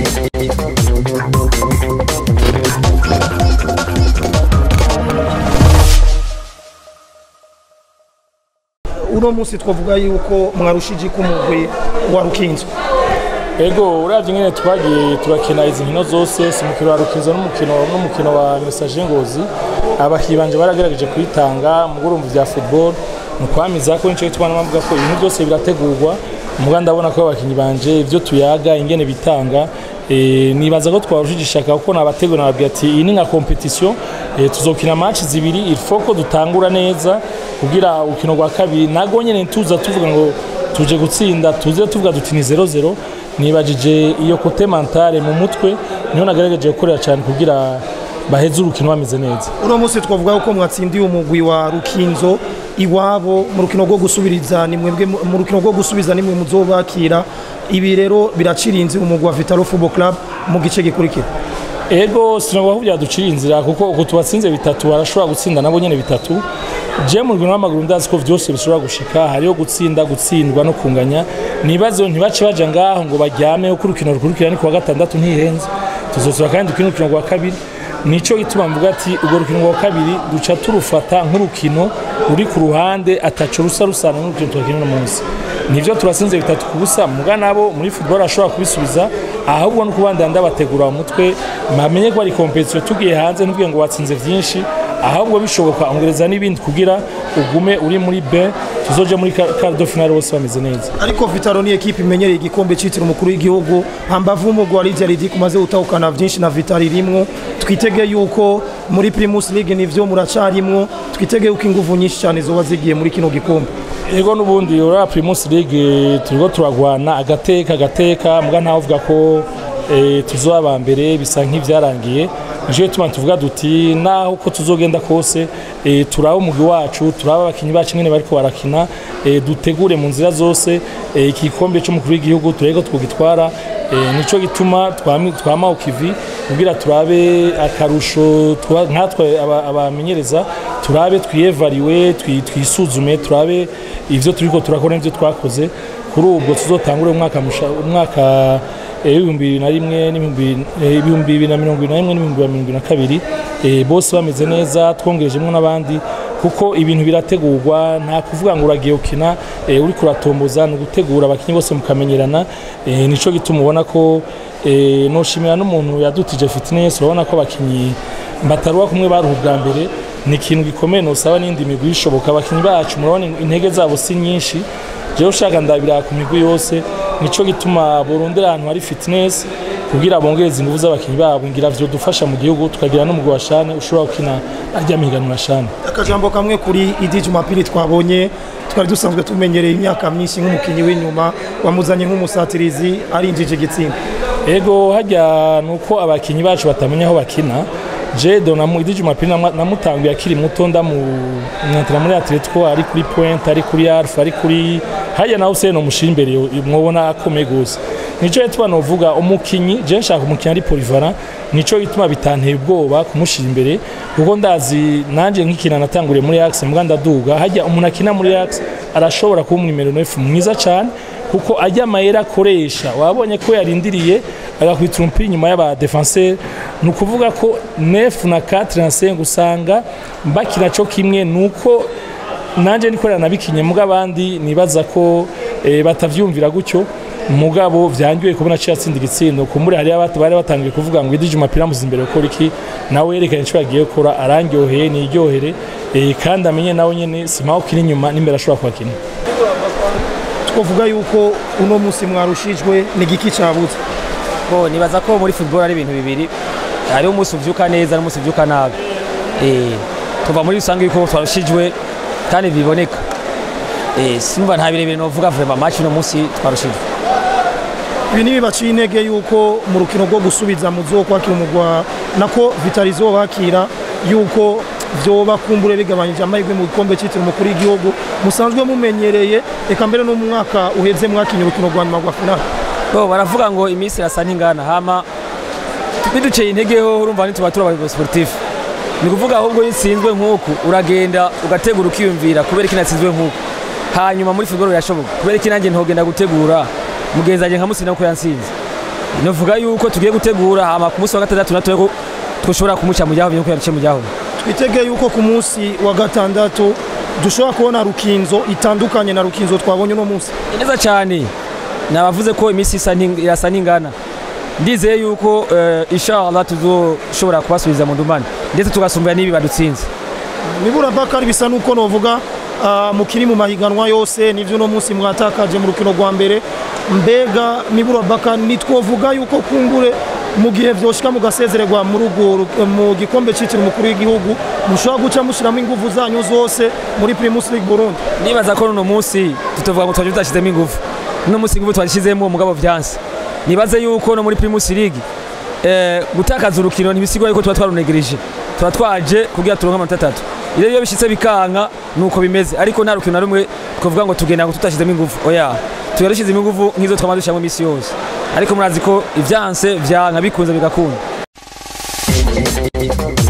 uno munsi twavuga yuko mwarushije ku mugwi wa rukinzo ego uravye ingene twagiye turakina izi nkino zose si umukino wa rukinzo n'umukino n'umukino wa message ngozi abakinnyi banje baragerageje kwitanga mu gurumva vya football mu kwamiza ko nico gituma navuga ko ibintu byose birategurwa muga ndabona ko abakinnyi banje ivyo tuyaga ingene bitanga e, nibaza ko twarushije ishaka kuko nabategura nababwira ati iyi ni nka competition e, tuzokina match zibiri il faut ko dutangura neza kugira urukino rwa kabiri nago nyene tuza tuvuga ngo tuje gutsinda tuze tuvuga duti ni 0-0 nibajije iyo kote mentale mu mutwe niho nagerageje gukorera cyane kugira baheze urukino bameze neza uno munsi twavuga yuko mwatsindiye umugwi wa rukinzo iwabo mu rukino rwo gusubiriza ni mwebwe mu rukino rwo gusubiza nimwe muzobakira ibi rero biracirinze umugwi wa Vitalo Football Club mu gice gikurikira ego sinabwo aho byaducira inzira kuko uko tubatsinze bitatu barashobora gutsinda nabo nyene bitatu je mu rwego w'amaguru ndazi ko vyose bishobora gushika hariho gutsinda gutsindwa no kunganya nibazo ntibace baja ngaho ngo baryame uko urukino rukurikira ni kuwa gatandatu ntihenze tuzosura kandi dukina urukino rwa kabiri nico gituma mvuga ati urwo rukino rwa kabiri duca turufata nk'urukino ruri ku ruhande ataco rusa rusana n'urukino turakina uno munsi nivyo turasinze bitatu ku busa muga nabo muri football ashobora kubisubiza ahubwo no kubandanya ndabategura mu mutwe bamenye ko ari competition tugiye hanze ntubwiye ngo watsinze vyinshi ahubwo bishoboka ongereza n'ibindi kugira ugume uri muri B tuzoje muri quart de finale bose bameze neza ariko Vitalo ni ekipe imenyereye igikombe citiriwe umukuru w'igihugu hambavu umugwi wa Lydia Ridic umaze gutahukana vyinshi na Vitalo irimwo twitege yuko muri Primus League nivyo muracarimwo twitege yuko inguvu nyinshi cyane zoba zigiye muri kino gikombe ego nubundi ora Primus League turiko turagwana agateka agateka muga ntawe uvuga ko e, tuzoba mbere bisa nk'ivyarangiye nico tuma tuvuga duti naho uko tuzogenda kose e, turaba umugwi wacu turaba abakinyi bacu nyene bariko barakina e, dutegure mu nzira zose e, igikombe c'umukuru w'igihugu turego twugitwara e, nico gituma twama ukivi kugira turabe akarusho nkatwe abamenyereza turabe twiyevariwe twisuzume turabe ivyo turiko turakora n'ivyo twakoze kuri ubwo tuzotangure umwaka umwaka ibihumbi bibiri na rimwe ibihumbi bibiri na mirongo ibiri na rimwe n'ibihumbi bibiri na mirongo ibiri na kabiri bose bameze neza twongerejemo n'abandi kuko ibintu birategurwa nta kuvuga ngo uragiye ukina uri kuratomboza ni ugutegura abakinnyi bose mukamenyerana nico gituma ubona ko noshimira n'umuntu yadutije fitness urabona ko abakinnyi bataruwa kumwe baruha ubwa mbere ni ikintu gikomeye nosaba n'indi migwi ishoboka abakinnyi bacu murabona intege zabo si nyinshi jewe ushaka ndabira ku migwi yose nico gituma burundira ahantu hari fitness kugira bongereze ingufu z'abakinnyi babo ngira vyo dufasha mu gihugu tukagira n'umugwi wa shane ushobora gukina arya mihiganwa shane akajambo kamwe kuri Idi Jumapili twabonye twari dusanzwe tumenyereye imyaka myinshi nk'umukinnyi w'inyuma wamuzanye nk'umusatirizi arinjije igitsinda ego hajya nuko abakinnyi bacu batamenya aho bakina jedo na Idi Jumapili namutanguye akiri muto ndamwantira muri Atletico ari kuri Point ari kuri Alpha ari kuri hajya nawe usene umushira imbere mwobona akomeye gose nico yitwa novuga umukinyi je nshaka umukinyi ari polyvalent nico gituma bitanteye ubwoba kumushira imbere kuko ndazi nanje nkikina natanguriye muri Axe mbwa ndaduga hajya umuntu akina muri Axe arashobora kuba umwimero nefu mwiza cyane kuko ajya amayera akoresha wabonye ko yarindiriye agakwita umupira inyuma y'aba defenseur ni ukuvuga ko nefu na 4 na 5 usanga bakina cyo kimwe nuko nanje nikorera nabikinye muga abandi nibaza ko e, batavyumvira gutyo mugabo vyangiwe kubona cyo yatsinda igitsindo kumbure hari abatu bari batangiye kuvuga ngo idije umupira muzi imbere ukora iki nawe yerekanye cyo yagiye gukora arangyoheye niryohere e, kandi amenye nawe nyene simaho kiri inyuma n'imbere ashobora kwakina twavuga yuko uno munsi mwarushijwe ni giki cabuze bo nibaza ko muri football ari ibintu bibiri hariho umunsi uvyuka neza n'umunsi uvyuka nabi eh tuva muri rusange yuko twarushijwe kandi biboneka eh simba nta birebire novuga vraiment match no munsi twarushijwe ibi ni bibaciye intege yuko mu rukino rwo gusubiza muzokwakira umugwa nako vitalizo bakira yuko vyoba kumbure bigabanyije amahirwe mu gikombe cyitiriwe umukuru w'igihugu musanzwe mumenyereye eka mbere no mu mwaka uheze mwakinye urukino rwa nyuma rwa finale bo baravuga ngo iminsi irasa ntingana hama biduceye intege ho urumva ntituba turi abayobozi sportif ni kuvuga ahubwo iyo utsinzwe nk'uku uragenda ugategura ukiyumvira kubera iki natsinzwe nk'uku hanyuma muri football birashoboka kubera iki nanjye ntogenda gutegura mugenzi wanjye nkamutsinda kuko yansinze novuga yuko tugiye gutegura hama ku munsi wa gatandatu natwe ko dushobora kumuca mu jyaho yuko yaciye mu jyaho twitege yuko ku munsi wa gatandatu dushobora kubona rukinzo itandukanye na rukinzo twabonye uno munsi Ni neza cyane nabavuze ko iminsi isa n'ing- irasa n'ingana ndizeye yuko eh, inshallah tuzoshobora kubasubiza mu ndumane ndetse tugasumbira n'ibi badutsinze nibura bakari bisa nuko novuga ah, mukiri mu mahiganwa yose nivyo uno munsi mwatakaje mu rukino rwa mbere mbega nibura bakari nitwovuga yuko kumbure mu gihe vyoshika mugasezererwa muri urwo ru- mu gikombe citiriwe umukuru w'igihugu mushobora guca mushiramo inguvu zanyu zose muri Primus League Burundi nibaza ko uno munsi tutovuga ngo twaje tutashizemo ingufu uno munsi ingufu twashizemo umugabo vyanse nibaze yuko no muri Primus League eh, gutakaza urukino ntibisigwa yuko tuba twarunegereje tuba twaje kugira turonke amanota atatu iyo iyo bishitse bikanka nuko bimeze ariko nta rukino na rumwe twavuga ngo tugenda ngo tutashizemo ingufu oya tuba dushizemo ingufu nk'izo twama dushiramo imisi yose ariko murazi ko ivyanse vyanka bikunze bigakunda